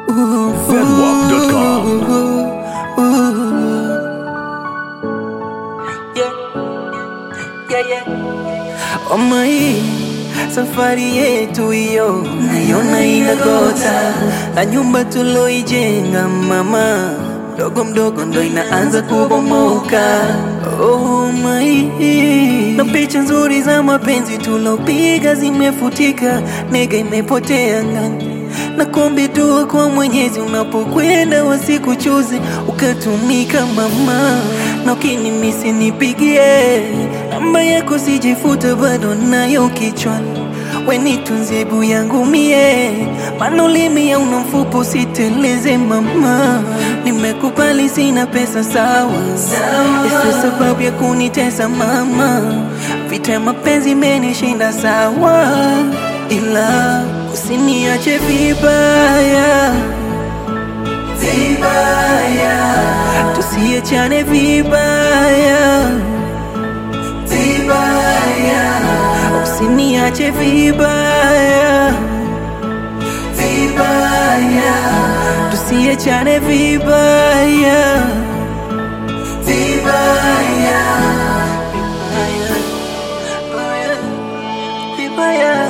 Fedwap.com. Yeah. Yeah, yeah. Oma hii safari yetu hiyo naiona inagota, na nyumba tuloijenga mama, mdogo mdogo ndo inaanza kubomoka. Oh my, na picha nzuri za mapenzi tulopiga zimefutika, nega imepotea ngani na kuombe dua kwa Mwenyezi unapokwenda wasikuchuze ukatumika mama, na ukinimisi nipigie namba yako sijifuta, bado nayo kichwani wenitunze bu yangu mie, maana ulimi ya una mfupo usiteleze mama, nimekubali sina pesa sawa, isiyo sababu ya kunitesa mama, vita ya mapenzi imenishinda sawa, ila usiniache vibaya vibaya, tusiachane vibaya vibaya, usiniache vibaya vibaya, tusiachane vibaya vibaya vibaya vibaya.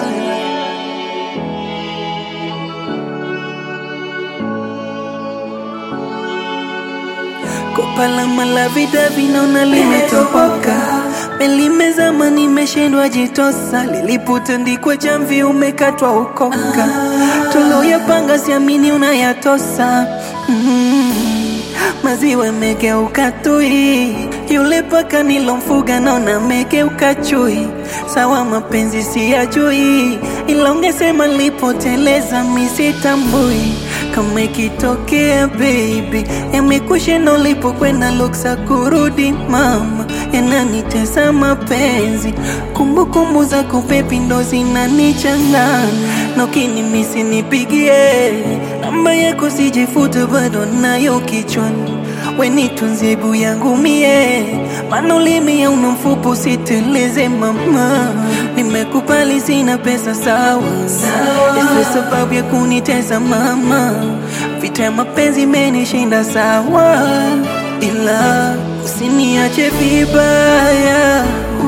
Kopa la malavida vinaona limetoboka, melimezama nimeshindwa jitosa, lilipotandikwa jamvi umekatwa ukoka, tuloyapanga siamini unayatosa mm. Maziwa megeuka tui, yule paka nilomfuga naona megeuka chui. Sawa mapenzi siyajui, ila ungesema nilipoteleza misitambui kama ikitokea baby, yamekushinda ulipokwenda luksa kurudi mama, yananitesa mapenzi, kumbukumbu za kupepi ndo zinanichanganya, na ukinimisi nipigie namba yako sijifuta, bado nayo kichwani wenitunze bu yangu mie, maana ulimi ya una mfupo usiteleze mama, nimekubali sina pesa sawa, isiyo sababu ya kunitesa mama, vita ya mapenzi imenishinda sawa, ila usiniache vibaya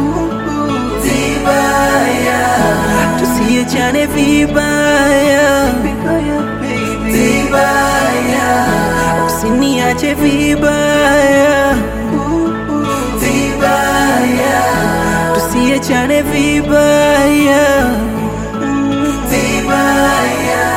vibaya, tusiachane vibaya vibaya, usiniache vibaya vibaya, tusiachane vibaya vibaya.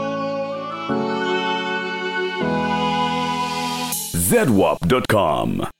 Zedwap.com.